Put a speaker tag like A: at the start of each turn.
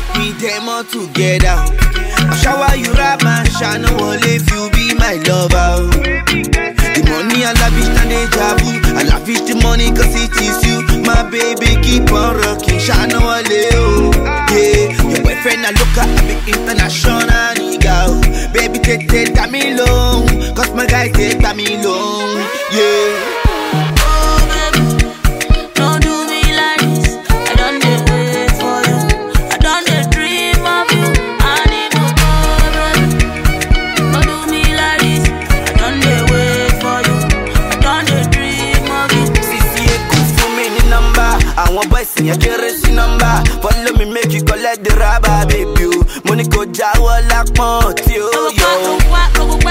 A: make me them all together. I shower you rap man, shine no if you be my lover. The money I lavish and deja vu. I lavish the money cause it is you. My baby keep on rocking, shine no oh. Yeah, your boyfriend I look at a big international nigga. oh. Baby take take me long, cause my guy take me long. Yeah.
B: Oh, baby, don't do me like this. I done dey wait for you. I done dey dream of you. I need to go, baby. Don't do me like this. I done dey wait for you. I done dey dream of you.
A: Sisi Eku fún mi ní nọ́mbà. Àwọn bọ́ìsì yẹn kéré sí nọ́mbà. Follow me make you collect the rubber baby o. Mo ní kò jáwọ́ lápọ̀n tí ó
B: Go
A: yọ
B: back,
A: o.
B: go back, go